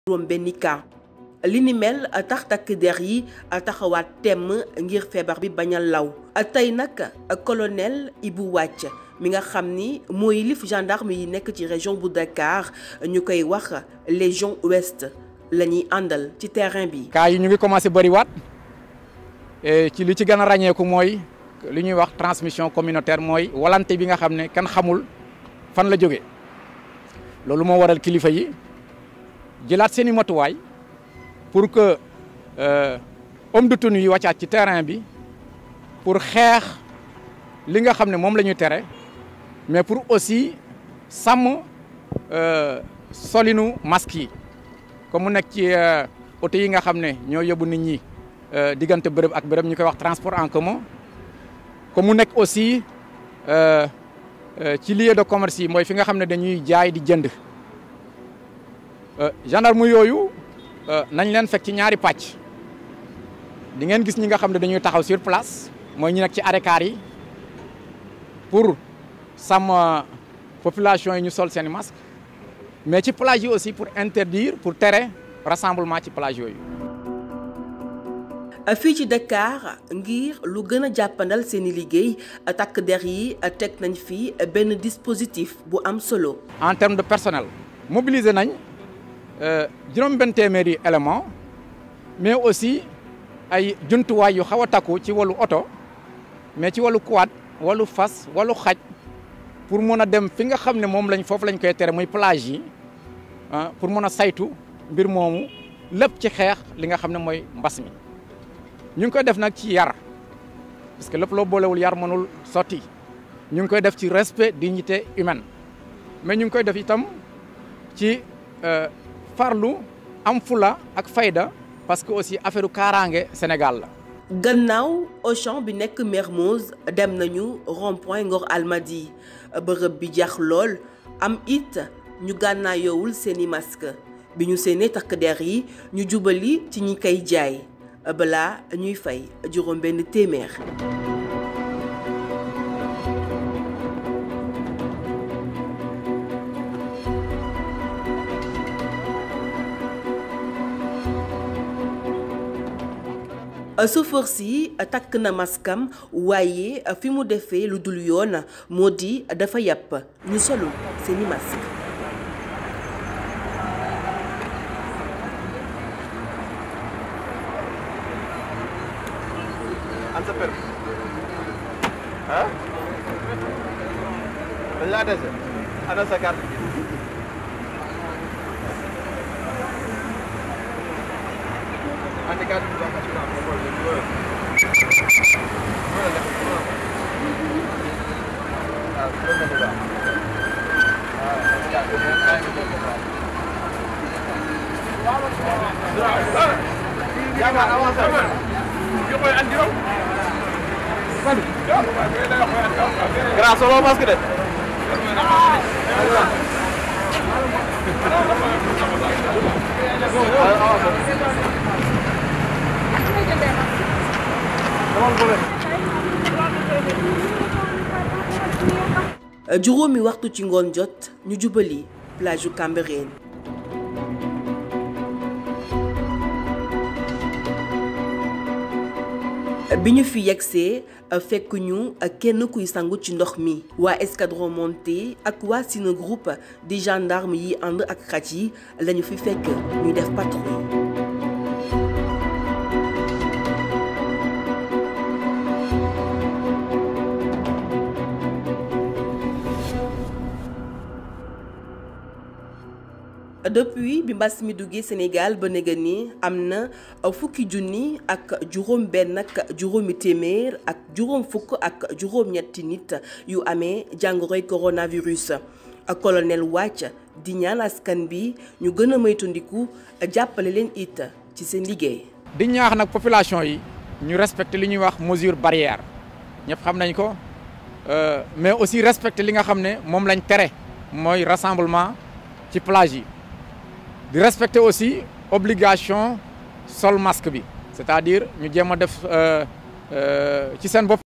juróom benni cas li ni mel tax takk der yi taxawaat temm ngir feebar bi bañ a law tey nag colonel Ibou Wàcc mi nga xam ni mooy lif gendarme yi nekk ci région bu Dakar ñu koy wax légion ouest la ñuy àndal ci terrain bi. cas yi ñu ngi commencé bëriwaat ci li ci gën a ràññeeku mooy li ñuy wax transmission communautaire mooy walante bi nga xam ne kenn xamul fan la jóge loolu moo waral kilifa yi jëlaat seen i matuwaay pour que homme de tenue yi wàccaat ci terrain bi pour xeex li nga xam ne moom la ñuy tere mais pour aussi sàmm solinu masque yi comme mu nekk ci oto yi nga xam ne ñoo yóbbu nit ñi diggante bërëb ak bërëb ñu koy wax transport en commun comme mu nekk aussi ci lieu de commerce yi mooy fi nga xam ne dañuy jaay di jënd gendarme yooyu nañ leen fekk ci ñaari pàcc di ngeen gis ñi nga xam ne dañuy taxaw sur place mooy ñi nekk ci arrêt car yi pour sàmm population yi ñu sol seen masque mais ci plage yi aussi pour interdire pour tere rassemblement ci plage yooyu. fii ci Dakar ngir lu gën a jàppandal seeni liggéey takk der yi teg nañ fi benn dispositif bu am solo. en termes de personnel mobiliser nañ juróom benn téeméeri élément mais aussi ay jumtuwaay yu xaw a takku ci wàllu oto mais ci wàllu quad wàllu fas wàllu xaj pour mën a dem fi nga xam ne moom lañ foofu lañ koy tere muy plage yi pour mën a saytu mbir moomu lépp ci xeex li nga xam ne mooy mbas mi. ñu ngi koy def nag ci yar parce que lépp loo boolewul yar mënul sotti ñu ngi koy def ci respect dignité humaine mais ñu ngi koy def itam ci farlu am fula ak fayda parce que aussi affaire kaaraange Sénégal la. gannaaw Auchan bi nekk Mermoz dem nañu rond-point Ngor Almadi bërëb bi jax lool am it ñu gànnaayoowul seeni masque bi ñu seenee takk der yi ñu jubali ci ñi koy jaay. balaa ñuy fay juróom benn téeméer. chauffeur si takk na maskam waaye fi mu defee lu dul yoon moo di dafa yàpp ñu solu seeni masque an sa permis ah dañ laa dese ana sa carte andi carte bi wax assurance nga xool léegi loolu loolu la def waaw loolu la ñu baax waaw yaakaar avancé Grâce solo masque de. juróomi waxtu ci ngoon jot ñu jubali plage yu Cambérène bi ñu fi yegsee fekk ñu kenn kuy sangu ci ndox mi waa escadron monté ak waa sina groupe di gendarme yi ànd ak xaj yi lañu fi fekk ñuy def patrouille depuis bi mbas mi duggee Sénégal ba néga ni am na fukki junni ak juróom benn ak juróomi téeméer ak juróom fukk ak juróom-ñetti nit yu amee jàngoroy coronavirus colonel Wàcc di ñaan askan bi ñu gën a moytandiku jàppale leen it ci seen liggéey. di ñaax nag population yi ñu respecter li ñuy wax mesure barrière ñëpp xam nañ ko mais aussi respecter li nga xam ne moom lañ tere mooy rassemblement ci plage yi. di respecter aussi obligation sol masque bi c'est-à-dire ñu jéem a def ci seen bopp